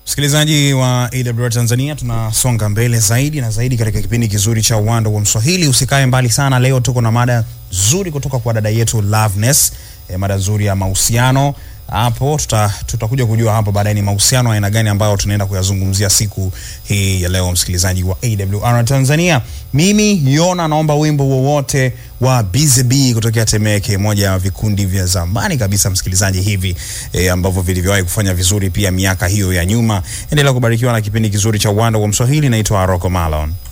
Msikilizaji wa AWR Tanzania, tunasonga mbele zaidi na zaidi katika kipindi kizuri cha Uwanda wa Mswahili. Usikae mbali sana, leo tuko na mada nzuri kutoka kwa dada yetu Loveness, e, mada nzuri ya mahusiano. Hapo tuta, tutakuja kujua hapo baadaye ni mahusiano aina gani ambayo tunaenda kuyazungumzia siku hii ya leo, msikilizaji wa AWR Tanzania. Mimi Yona naomba wimbo wowote wa BZB kutokea Temeke, moja ya vikundi vya zamani kabisa msikilizaji, hivi e, ambavyo vilivyowahi kufanya vizuri pia miaka hiyo ya nyuma. Endelea kubarikiwa na kipindi kizuri cha Uwanda wa Mswahili. Naitwa Rocco Malon.